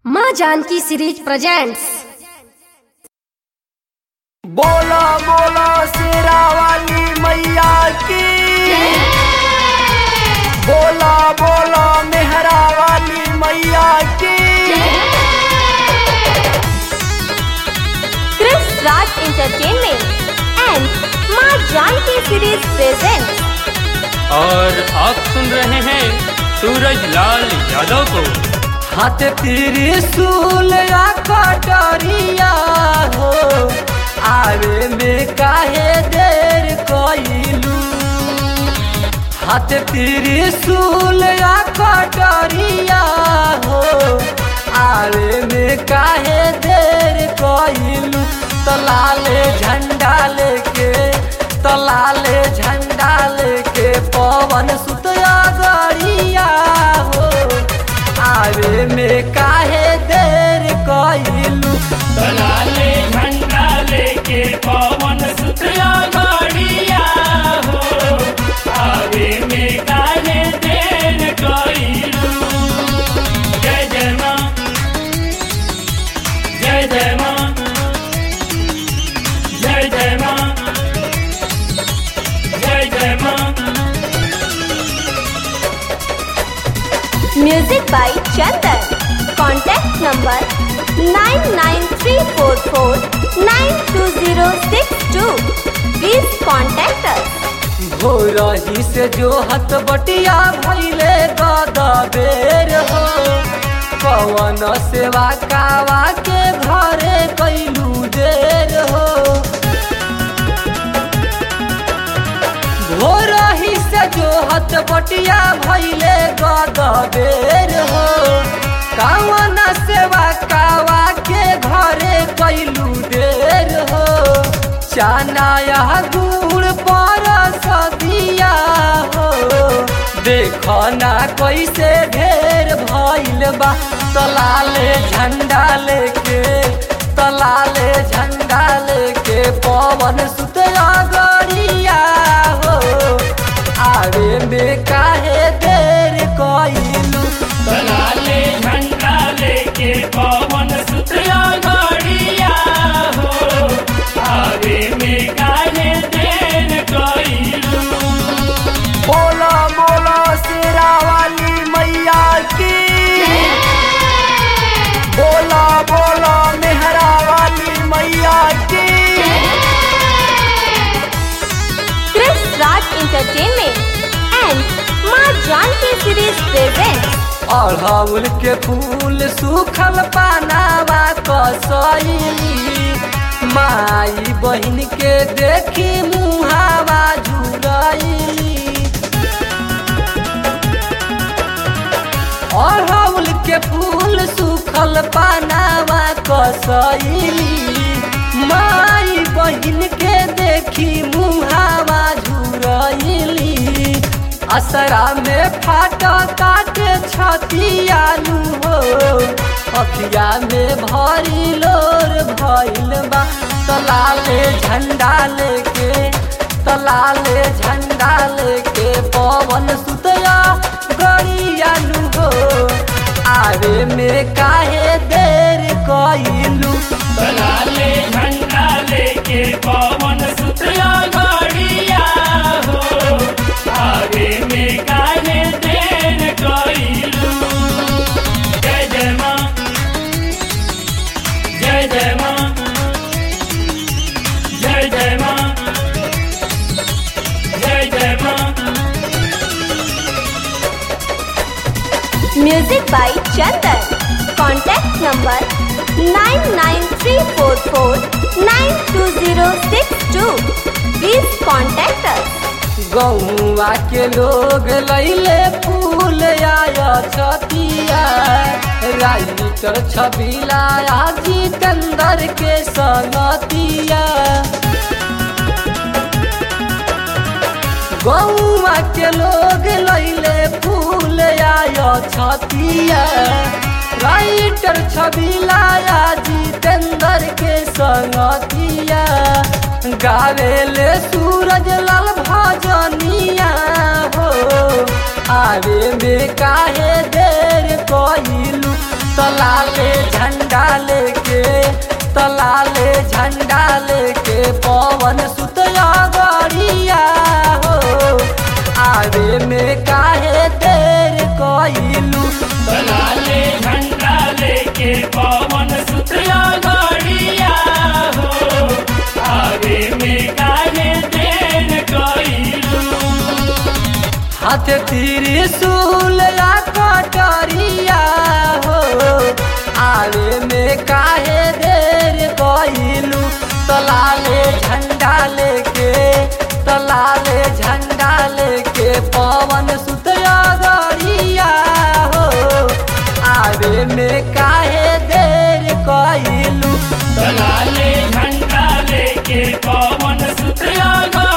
माँ Janaki series presents बोला बोला शेरा वाली मैया की बोला बोला मेहरा वाली मैया की Chris Raj Entertainment and माँ जानकी सीरीज प्रेजेंट और आप सुन रहे हैं सूरज लाल यादव को हाथ त्रिशूल या कटरिया हो आवे में काहे देर कइलू हाथ त्रिशूल या कटरिया हो आवे में काहे देर कइलू तलाले झंडा लेके तलाले झंडा लेके पवन सुतया गरिया हो आवे में काहे देर कइलू दलाले झंडा लेके पवन सुतरा गाड़िया हो आवे में काहे देर कइलू जय जय माँ जय जय माँ जय जय माँ जय जय माँ music by Chandan contact number 9934492062 please contact us भोरही से जो हत बटिया भैले गदा बेर हो पवन सेवा कावा के घरे कैलू देर हो भोरही से जो हत बटिया भैले गदा बेर हो कावन सेवा कावा के घरे कैलू देर हो चाना यह गुड़ पर सदिया हो देखो ना कैसे ढेर भइल बा तलाले झंडा लेके तलाले झंडा लेके पवन सुतया गरिया हो आवे में काहे देर कइलू दलाले झंडा लेके पवन सुतरा गाड़िया हो आवे में काहे देर कइलू बोला बोला शेरा वाली मैया की बोला बोला मेहरा वाली मैया की क्रिस राज एंटरटेनमेंट एंड माँ जानकी सीरीज प्रेजेंट अड़हुल के फूल सूखल पानावा कसैली माई बहन के देखी मुहावा झुरैली अड़हुल के फूल सूखल पानावा कसैली माई बहन के देखी मुहावा झुरैली असरा में फाट काटे छतियालू हो अखिया में भरी लोर भइल बा तलाले झंडा लेके तलाले झंडा लेके पवन सुतया गरियालू हो आवे में काहे देर कइलू दलाले झंडा लेके पवन सुतरा गाड़िया हो आगे में काहे देर कइलू जय जय माँ जय जय माँ जय जय माँ जय जय माँ music by Chandan contact number 9934492062 please contact us गौवा के लोग लैले फूल आया छतिया राइटर छबिला जितेंद्र के संगतिया गौवा के लोग लैले फूल आया छतिया राइटर छबिला जितेंद्र के संगतिया गावेले सूरज लाल भजनिया हो आवे में काहे देर कइलू तलाले झंडा लेके तलाले झंडा लेके पवन सुतया गरिया हो आवे में काहे देर कइलू लाले झंडा लेके पवन सुतला गाड़िया हो आगे में काहे देर कइलू हाथ त्रिशूल या कटरिया हो आवे में काहे देर कइलू तलाले झंडा लेके तलाले झंडा लेके पवन सुतया गरिया हो आवे में काहे देर कइलू लाले झंडा लेके पवन सुतला